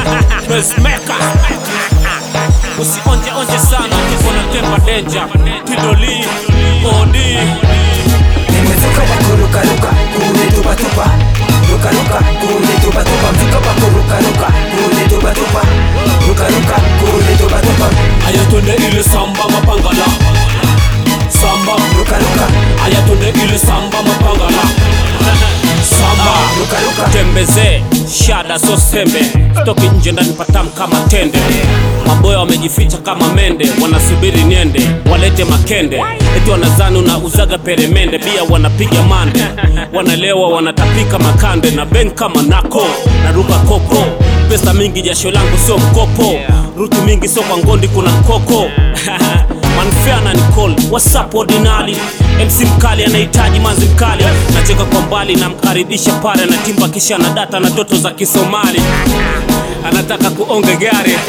Pacemaker. Usionje onje sana kiko na tempa danger. Tidoli, odi. Nimezuka wa kurukaruka kule tupatupa rukaruka kule tupatupa mzuka wa kurukaruka kule tupatupa rukaruka kule tupatupa Aya twende ile samba mapangala. Samba, rukaruka aya twende ile samba mapangala. Samba, rukaruka tembeze shada so sembe stoki nje ndani patam kama tende maboya wamejificha kama mende wanasubiri niende walete makende eti wanazani unauzaga peremende pia wanapiga mande wanalewa wanatapika makande na ben kama nako naruka koko pesa mingi jasho langu sio mkopo rutu mingi sio kwa ngondi kuna mkoko manfea na nicol whatsapp ordinali mc mkali anahitaji manzi mkali nacheka kwa mbali namkaribisha pale na timba kisha na data na toto za kisomali anataka kuonge gari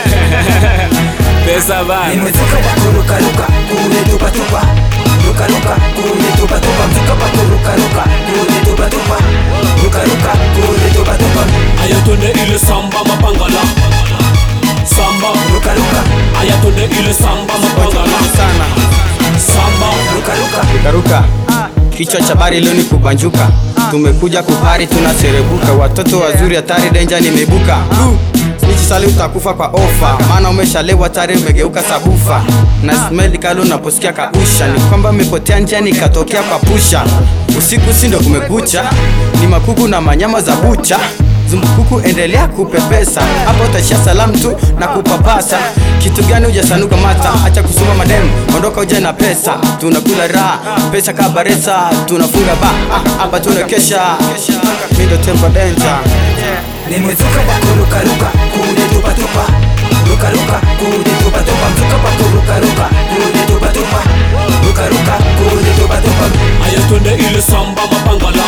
pesa bana Nimezuka wa kurukaruka kule tupatupa rukaruka kule tupatupa mzuka wa kurukaruka kule tupatupa rukaruka kule tupatupa aya twende ile samba mapangala samba rukaruka aya twende ile samba mapangala sana samba rukaruka karuka kichwa cha bari leo ni kubanjuka tumekuja kupari tunaserebuka watoto wazuri hatari denja nimebuka sali utakufa kwa ofa maana umeshalewa tare umegeuka sabufa na smeli kalo unaposikia kausha ni kwamba umepotea njia nikatokea kwa pusha usiku si ndo kumekucha ni makuku na manyama za bucha zumbukuku endelea kupepesa hapo utashia salamu tu na kupapasa kitu gani hujasanuka mata acha kusoma mademu ondoka uje na pesa tunakula raha pesa kabaresa tunafunga ba Ah, hapa tunakesha mindo tempo danger Nimezuka wa kurukaruka kule tupatupa rukaruka kule tupatupa mzuka wa kurukaruka kule tupatupa rukaruka kule tupatupa aya twende ile samba mapangala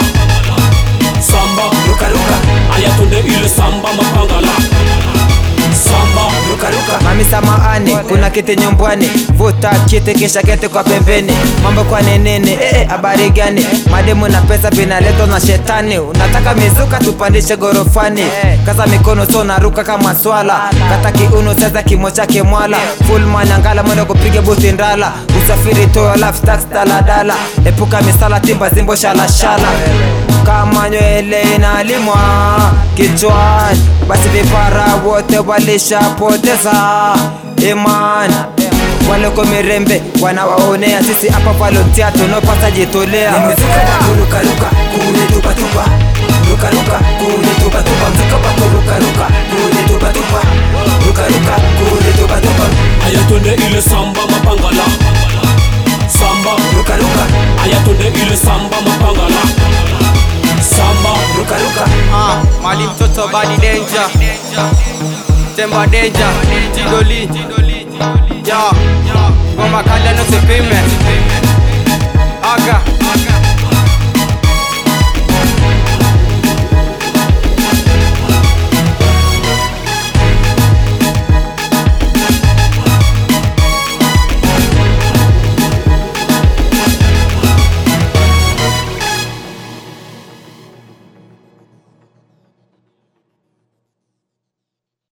samba rukaruka aya twende ile samba mapangala samba rukaruka Mami samahani, kuna kiti nyumbani, vuta kiti kisha keti kwa pembeni. Mambo kwa nenene, eh eh, habari gani? Mademu na pesa vinaletwa na shetani. Unataka mizuka tupandishe gorofani, kaza mikono so naruka kama swala, kata kiuno sasa kimo chake mwala, full manyangala mwendo kupiga buti ndala, usafiri toa life tax daladala, epuka misala timba zimbo shalashala kama nywele inalimwa kichwani, basi vipara wote walishapoteza imani. Waloko mirembe wanawaonea sisi hapa volunteer tunopata jitolea. Nimezuka wa kurukaruka kule tupatupa rukaruka kule tupatupa mzuka wa kurukaruka kule tupatupa rukaruka kule tupatupa aya twende ile samba mapangala samba rukaruka aya twende ile samba mapangala samba rukaruka Ah, mali mtoto badi danger temba danger tidoli ya ngoma kali anosipime